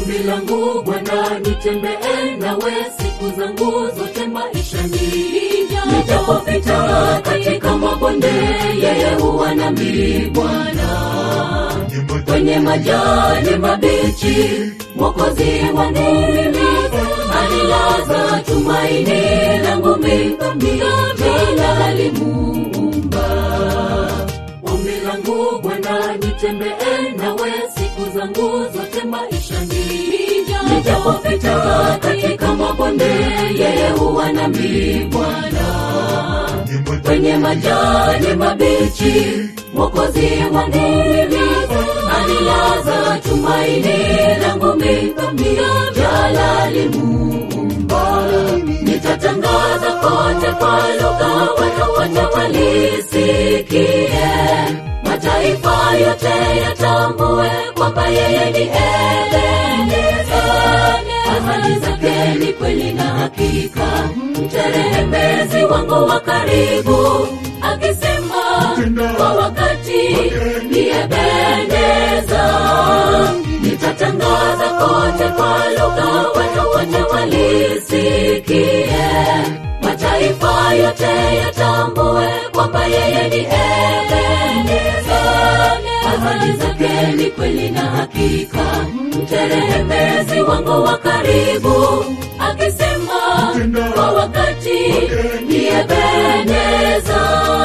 Ombi langu Bwana, nitembee nawe siku zangu zote maishani, nijapopita katika mabonde, yeye huwa nami Bwana kwenye majani mabichi, Mwokozi wangu mimi alilaza tumaini langu mimi, jina alimuumba. Ombi langu Bwana, nitembee nawe siku zangu zote maishani, nijapopita katika mabonde, yeye huwa nami Bwana kwenye majani mabichi, Mwokozi wangu mimi alilaza tumaini langu mimi, jalali Muumba. Nitatangaza kote kwa lugha, watu wote walisikie, mataifa yote yatambue kwamba yeye ni Ebeneza. Ahadi zake ni kweli na hakika, mterehemezi wangu wa karibu, akisema kwa wakati ni Ebeneza. Nitatangaza kote kwa lugha, watu wote walisikie, mataifa yote yatambue kwamba yeye ni Ebeneza. Ahadi zake ni kweli na hakika, mterehemezi wangu wa karibu, akisema kwa wakati ni Ebeneza.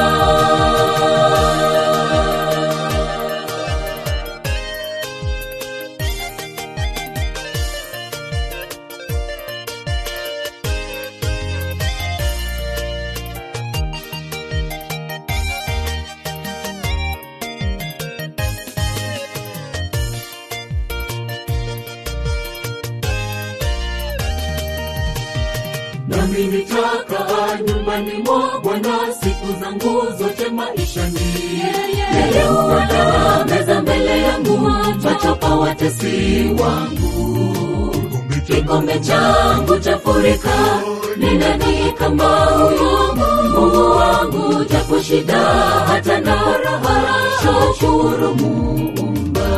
nami nitakaa nyumbani mwa Bwana siku zangu zote maishani. Yeye huandaa meza mbele yangu, machapa watesi wangu. Kikombe changu chafurika, ni nani kama huyu Mungu wangu? Japo shida hata na raha, shukuru Muumba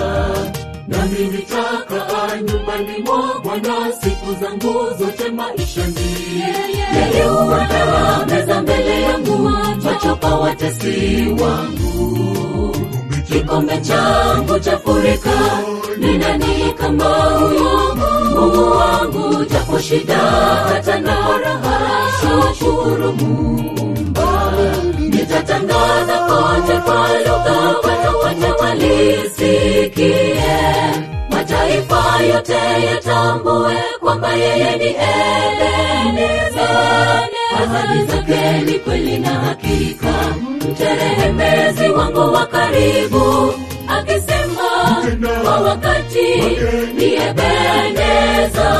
nami nitakaa nyumbani mwa Bwana siku zangu zote maishani. Yeye huandaa meza mbele yangu, machapa watesi wangu. Kikombe changu chafurika, ni nani kama huyu Mungu wangu? Japo shida hata na raha, shukuru Muumba. Nitatangaza kote kwa lugha, watu wote walisikie, mataifa yote yatambue kwamba yeye ni Ebeneza. Ahadi zake ni kweli na hakika, mterehemezi wangu wa karibu, akisema kwa wakati ni Ebeneza.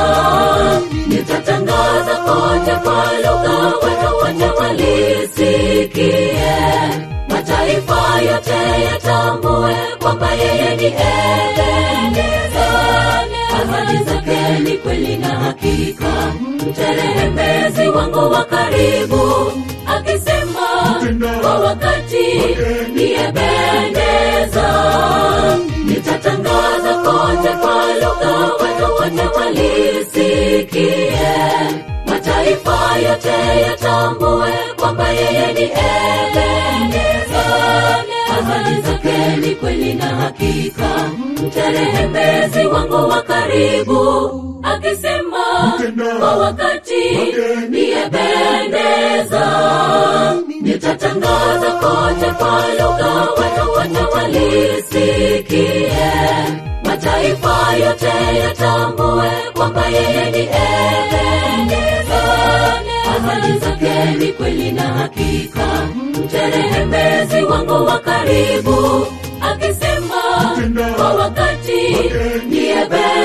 Nitatangaza kote kwa lugha, watu wote walisikie, mataifa yote yatambue kwamba yeye ni Ebeneza. Ahadi zake ni kweli na hakika, mterehemezi wangu wa karibu, akisema kwa wakati ni Ebeneza. Nitatangaza kote kwa lugha, watu wote walisikie, mataifa yote yatambue kwamba yeye ni Ebeneza. Ahadi zake ni kweli na hakika, mterehemezi wangu wa karibu, akisema kwa wakati ni Ebeneza. Nitatangaza kote kwa lugha, watu wote walisikie, mataifa yote yatambue kwamba yeye ni Ebeneza. Ahadi zake ni kweli na hakika, mterehemezi wangu wa karibu, akisema kwa wakati ni Ebeneza.